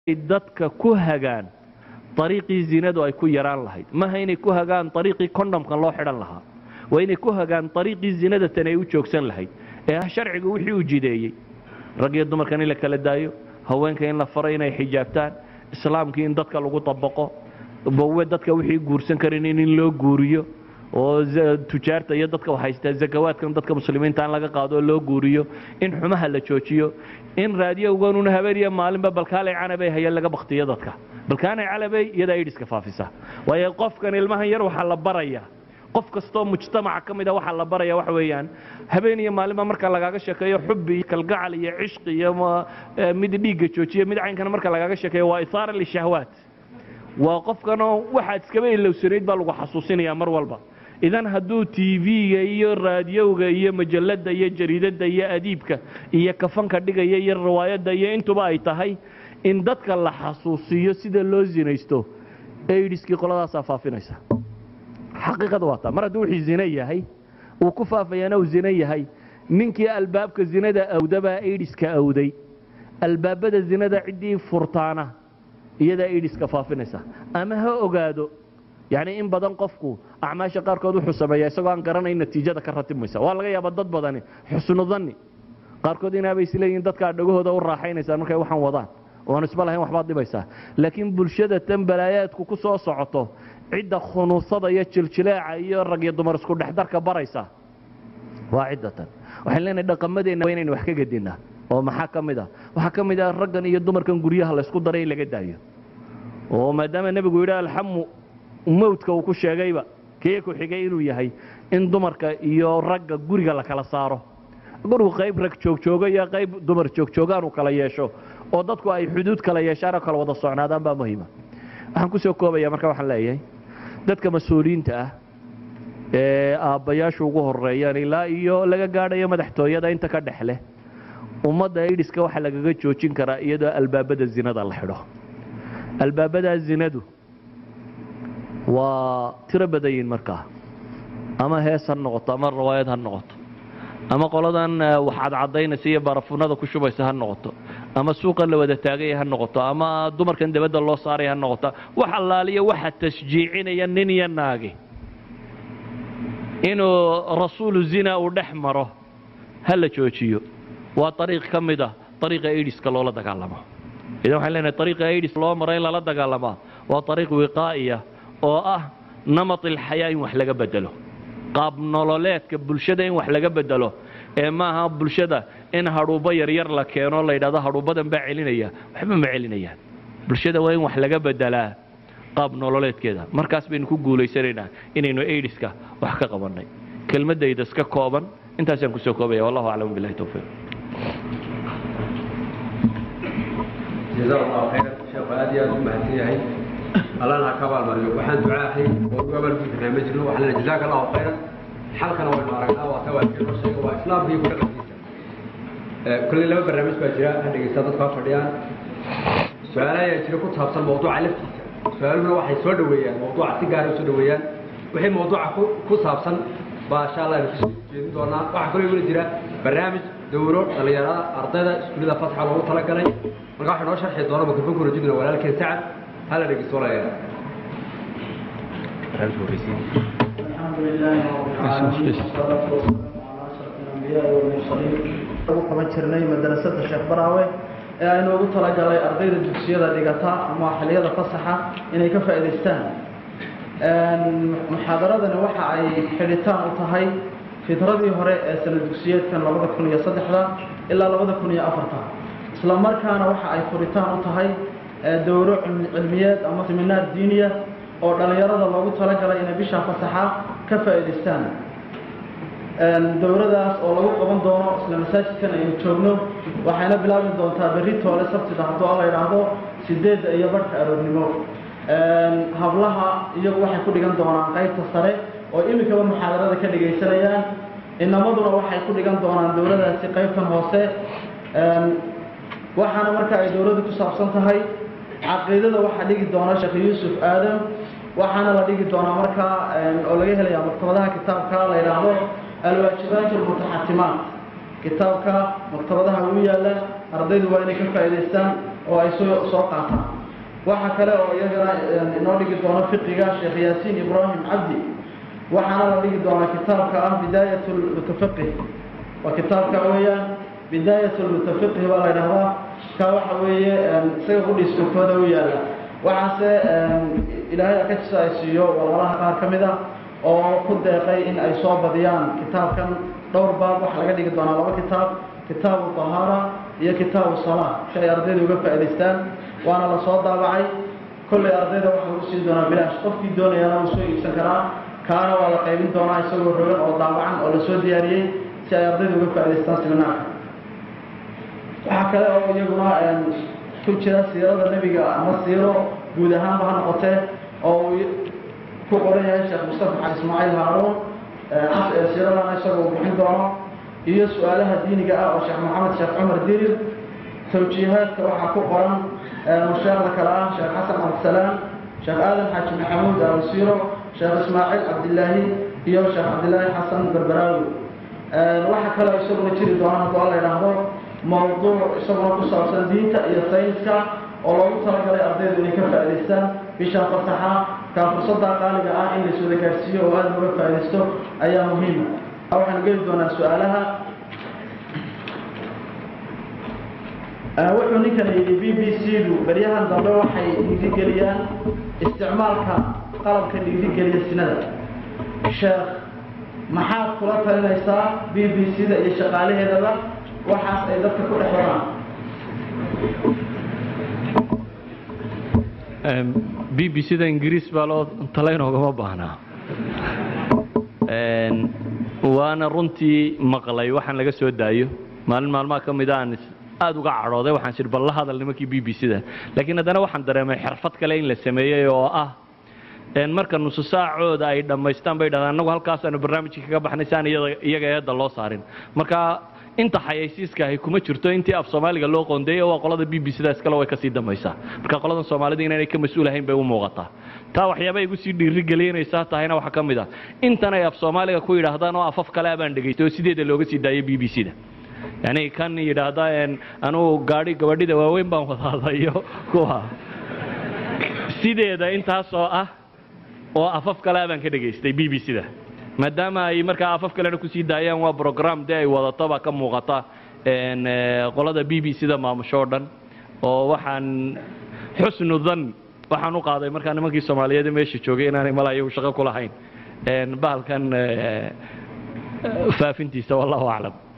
dadka ku hagaan ariiqii zinadu ay ku yaraan lahayd maaha inay ku hagaan ariiqii kondhomkan loo xidhan lahaa waa inay ku hagaan ariiqii zinada tan ay u joogsan lahayd ee ah sharcigu wixii uu jideeyey rag iyo dumarkan in la kala daayo haweenka in la faro inay xijaabtaan islaamkii in dadka lagu dabaqo bawe dadka wixii guursan karin in loo guuriyo oo tujaarta iyo dadka haystaa zakawaadkan dadka muslimiinta in laga qaado oo loo guuriyo in xumaha la joojiyo in raadiyowganuna habeeniyo maalinba balkaalay canabay hayeen laga baktiyo dadka balkaanay calabay iyadaa idhiska faafisa waayo qofkan ilmahan yar waxaa la baraya qof kastoo mujtamaca ka mida waxaa la baraya waxa weeyaan habeen iyo maalinba marka lagaaga sheekeeyo xubbi iyo kalgacal iyo cishqi iyo mid dhiigga joojiya mid caynkana marka lagaaga sheekeeyo waa isaara lishahwaat waa qofkanoo waxaad iskaba ilowsanayd baa lagu xasuusinaya mar walba idan hadduu tv-ga iyo raadiyowga iyo majalada iyo jariidada iyo adiibka iyo kafanka dhigaya iyo riwaayadda iyo intuba ay tahay in dadka la xasuusiyo sida loo zinaysto aidiskii qoladaasaa faafinaysa xaqiiqada waa taa mar hadduu wixii zine yahay uu ku faafayaana uu zine yahay ninkii albaabka zinada awdabaa aidiska awday albaabada zinada ciddii furtaana iyadaa aidiska faafinaysa ama ha ogaado yacni in badan qofku acmaasha qaarkood wuxuu sameeyaa isagoo aan garanayn natiijada ka ratibmaysa waa laga yaabaa dad badani xusnu danni qaarkood inaabay isleeyihin dadkaa dhagahooda u raaxaynaysaan markay waxaan wadaan oan isba lahayn waxbaad dhibaysaa laakiin bulshada tan balaayaadku ku soo socoto cidda khunuusada iyo jiljileeca iyo rag iyo dumar isku dhexdarka baraysa waa cidda tan waxaan leenahay dhaqamadeenna waa inaynu wax ka gedinnaa oo maxaa ka mid ah waxaa ka mid ah raggan iyo dumarkan guryaha laysku daray in laga daayo oo maadaama nebigu yidhi alxamu mawdka uu ku sheegayba kee ku xigay inuu yahay in dumarka iyo ragga guriga la kala saaro gurigu qayb rag joogjoogo iyo qayb dumar joogjoogaan uu kala yeesho oo dadku ay xuduud kala yeeshaan oo kala wada socnaadaan baa muhiima waxaan ku soo koobaya marka waxaan leeyahay dadka mas-uuliyiinta ah ee aabbayaashu ugu horeeyaan ilaa iyo laga gaadhayo madaxtooyada inta ka dhex leh ummadda idhiska waxaa lagaga joojin karaa iyadoo albaabada zinada la xidho albaabadaa zinadu waa tiro badayin markaa ama hees ha noqoto ama rawaayad ha noqoto ama qoladan wax cadcadaynaysa iyo barafunada ku shubaysa ha noqoto ama suuqan la wada taagaya ha noqoto ama dumarkan dabadda loo saaray ha noqoto wax allaaliya waxa tashjiicinaya nin iyo naagi inuu rasuulu zina uu dhex maro ha la joojiyo waa ariiq ka mid ah ariiqa aidiska loola dagaalamo idan waxaan leenahay ariiqa aidis loo maro in lala dagaalamaa waa ariiq wiqaa'iya oo ah namat ilxayaa in wax laga bedelo qaab nololeedka bulshada in wax laga bedelo ee maaha bulshada in hadhuubbo yaryar la keeno la yidhahdo hadhuubbadan baa celinaya waxba ma celinayaan bulshada waa in wax laga bedelaa qaab nololeedkeeda markaas baynu ku guulaysanaynaa inaynu aidiska wax ka qabannay kelmaddayda iska kooban intaasaan kusoo koobaya wallahu aclam billahi towfiiq جزاه الله خيرا شيخ aad iyo aad u mahadsan yahay allana ha ka abaalmariyo waxaan ducaahay oo ugu abaalgudi karnaa ma jirno waxaan leeyahay jazaaka allahu khayran xalkana waynu aragnaa waa tawaajir noo sheega waa islaamka iyo kudhaqankiisa kolley laba barnaamij baa jira ha dhegeysta dadku ha fadhiyaan su-aalo ayaa jira ku saabsan mawduuca laftiisa su-aaluhuna waxay soo dhoweeyaan mawduuca si gaara u soo dhoweeyaan wixii mawduuca ku ku saabsan baa insha allah aynu kusoo jeedin doonaa waxaa kaloo iguna jira barnaamij dowro dhalinyarada ardayda iskuullada fatxa loogu talagalay marka waxaa noo sharxi doona mikrofonka rajidna walaalkeen sacad hala dhegeysto walaalayaal الحمد لله رب العالمين والصلاة والسلام على أشرف الأنبياء والمرسلين ugu qaban jirnay madrasada sheekh baraawe ee aynu ugu talagalay ardayda dugsiyada dhigata ama xilliyada fasaxa inay ka faa'iidaystaan muxaadaradani waxa ay xidhitaan u tahay fitradii hore ee sana dugsiyeedkan labada kun iyo saddexda ilaa labada kun iyo afarta isla markaana waxa ay furitaan u tahay dowro cilmiyeed ama seminaar diiniya oo dhallinyarada loogu talagalay inay bishaa fasaxa ka faa'iidaystaan dowradaas oo lagu qaban doono isla masaajidkan aynu joogno waxayna bilaabi doontaa berri toole sabtida hadduu alla idhaahdo sideedda iyo barhka aroornimo hablaha iyagu waxay ku dhigan doonaan qaybta sare oo imikaba muxaadarada ka dhegaysanayaan inamaduna waxay ku dhigan doonaan dowladaasi qaybtan hoose waxaana marka ay dowladdu ku saabsan tahay caqiidada waxaa dhigi doona sheekh yuusuf aadam waxaana la dhigi doonaa markaa oo laga helaya maktabadaha kitaabka la yidhaahdo alwaajibaat almutaxatimaat kitaabka maktabadaha ugu yaala ardaydu waa inay ka faa'iidaystaan oo ay soo soo qaataan waxa kale oo iyagana inoo dhigi doono fiqiga sheekh yaasiin ibraahim cabdi waxaana la dhigi doonaa kitaabka ah bidaayat lmutafaqih waa kitaabka weeyaan bidaayat lmutafaqih baa la ydhahdaa ka waxa weeye isaga qudhiiskokooda u yaalla waxaase ilaahay akajisa ay siiyo walaalaha qaar ka mid ah oo ku deeqay in ay soo badiyaan kitaabkan dhowr baab waxaa laga dhigi doonaa laba kitaab kitaabu tahaara iyo kitaabu salaa si ay ardayda uga faa'idaystaan waana la soo daabacay kollay ardayda waxaa lagu siin doonaa bilaash qofkii doonayana wuu soo iibsan karaa kaana waa la qaybin doonaa isagoo rogan oo daabacan oo lasoo diyaariyey si ay ardayda uga faa'idaystaan siminaarka waxaa kale oo iyaguna ku jira siirada nebiga ama siiro guud ahaanba ha noqotee oo uu ku qoran yahay sheekh mustafa xal ismaaciil haaruun siiradana isagoo bixin doono iyo su-aalaha diiniga ah oo sheekh maxamed sheekh cumar dirir tawjiihaadka waxaa ku qoran musheekhda kale ah sheekh xasan cabdisalaam sheekh aadan xaaji maxamuud alsiiro sheekh ismaaciil cabdilaahi iyo sheekh cabdilaahi xasan berberaawi waxaa kale isaguna jiri doona haddoo la idhaahdo mawduuc isaguna ku saabsan diinta iyo sayniska oo loogu talagalay ardaydu inay ka faa'idaystaan bishaan fasaxa kaa fursadda qaaliga ah in laiswada gaadhsiiyo oo aada looga faa'iidaysto ayaa muhiima waxaanu geli doonaa su-aalaha wuxuu ninkan yidhi b b c du beryahan dambe waxay dhiirigeliyaan isticmaalka qalabka dhiirigeliya sinada sheekh maxaad kula talinaysaa b b c da iyo shaqaalaheedaba waxaas ay dadka ku dhex wadaan b b c da ingiriis baa loo talaynogama baahnaa waana runtii maqlay waxaan laga soo daayo maalin maalmaha ka mida aan aada uga cadhooday waxaan sir bal la hadal nimankii b b c da laakiin haddana waxaan dareemay xirfad kale in la sameeyey oo ah marka nusu saacooda ay dhammaystaan bay dhahdaan annagu halkaasaanu barnaamijkii kaga baxnay si aan iyaga eedda loo saarin marka inta xayaysiiska ahi kuma jirto intii af soomaaliga loo qoondeeyey waa qolada b b c da iskale way kasii dambaysaa marka qoladan soomaalida inaanay ka mas-uul ahayn bay u muuqataa taa waxyaaba igu sii dhiirigelinaysaa tahayna waxaa ka mid ah intan ay af soomaaliga ku yidhaahdaan oo afaf kale abaan dhegaystay oo sideeda looga sii daayay b b c da yani kan yidhaahda anugu gaadhi gabadhida waaweyn baan wadaada iyo kuwa sideeda intaasoo ah oo afaf kale abaan ka dhegaystay b b c da maadaama ay markaa afaf kalena kusii daayaan waa brogram dee ay wadato baa ka muuqata qolada b b c da maamusho o dhan oo waxaan xusnu dan waxaan u qaaday markaa nimankii soomaaliyeed meesha joogay inaanay mala iyagu shaqo ku lahayn bahalkan faafintiisa wallahu aclam